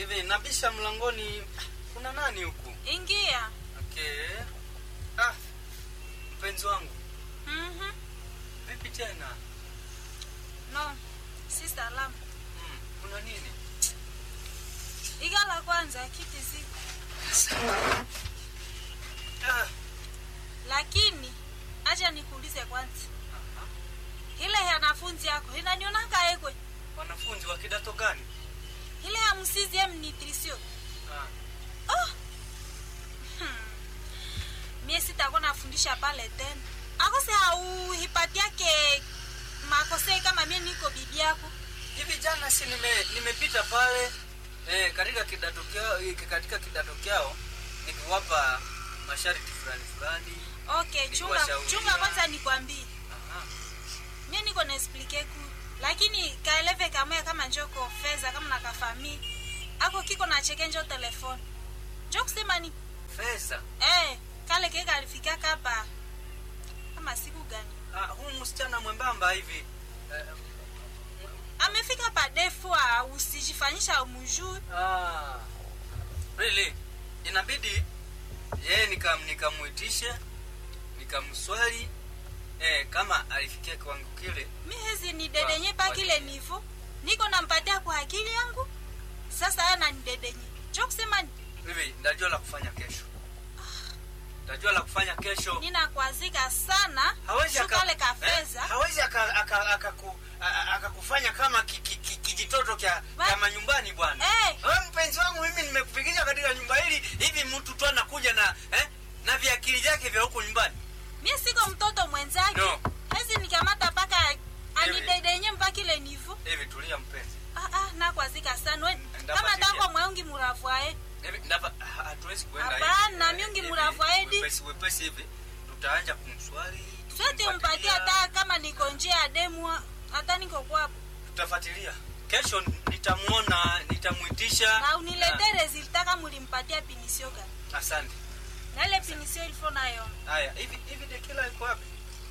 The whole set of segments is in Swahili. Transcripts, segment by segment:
hivi nabisha mlangoni kuna nani huku Ingia. okay ah mpenzi wangu Mhm. vipi tena No. Si salamu. mm, kuna nini Igala kwanza kiti ziko. ah. Lakini acha nikuulize kwanza. aha. Ile ya wanafunzi yako inanionaka ekwe. wanafunzi wa kidato gani Ile ya msizi ya nutrition. ah. Oh. Hmm. Mie sitakuwa nafundisha pale tena. Akose hauhipatia ke makosei kama mie niko bibi yako. hivi jana si nime nimepita pale eh, katika kidato kyao eh, katika kidato kyao nikiwapa masharti fulani fulani Okay, chunga Nikuwashauria. chunga kwanza nikwambie. Aha. Mie niko na explique ku. Lakini kaeleve kamwe kama njoko fedha kama nakafami. Ako kiko na cheke njo telefoni. Njo kusema ni fedha eh kale keka alifika kapa kama siku gani? ah, huu msichana mwembamba hivi eh, Amefika pa defua usijifanyisha umujui. ah, really inabidi yeye nikam nikamuitishe nikamswali eh, kama alifikia kiwango kile mi hezi ni dedenye Wa- pa wa- kile nivo niko nampatia kwa akili yangu sasa ana ni dedenye cho kusema hivi ndajua la kufanya kesho ndajua la kufanya kesho ninakwazika sana hawezi aka- shukale ka eh, fedha hawezi aka- aka- akaku- a- a- akakufanya kama ki- ki- ki- kijitoto kya Wa- kya manyumbani bwana Eh. Wewe mpenzi wangu mimi nimekufikisha katika nyumba hili hivi mtu tu anakuja na eh, na viakili vyake vya huko nyumbani mie siko mtoto mwenzake No. hezi nikamata mpaka anidedenye mpaka ile nivo hivi tulia mpenzi ah, ah, nakwazika sana We- Ndapatilia. kama tako mweungi muravwae hivi ndapa ha- hatuwezi kuenda hivi. Hapana, Eh, miungi hivi, mnavyoedi. wepesi wepesi hivi tutaanja kumswali sweti mpatie tutamfuatilia, hata kama niko njia ya demwa hata niko kwapo tutafuatilia kesho nitamuona nitamwitisha na unilete resulta kama ulimpatia pinisio gani Na- asante na ile pinisio ilifo nayo haya hivi hivi dekila iko wapi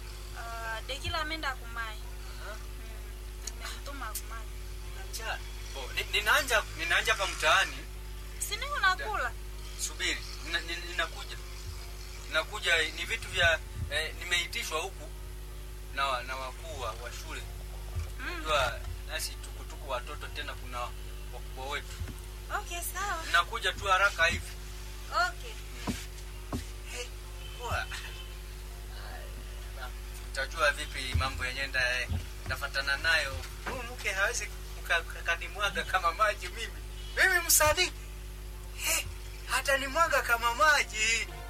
uh, dekila amenda kumai Aha. mm, nimemtuma kumai Njaa. Oh, ni- ninaanja ninaanja hapa mtaani siniko nakula subiri nina- nina- ninakuja ninakuja ni vitu vya eh, nimeitishwa huku na wa- na wakuu wa wa shule mm. jua nasi tukutuku watoto tena kuna wakubwa wetu okay sawa ninakuja tu haraka hivi okay Hey, poa. Na, utajua vipi mambo yenyewe nda nafatana nayo huyu mke hawezi kanimwaga kama maji mimi mimi msanii hey, hata nimwaga kama maji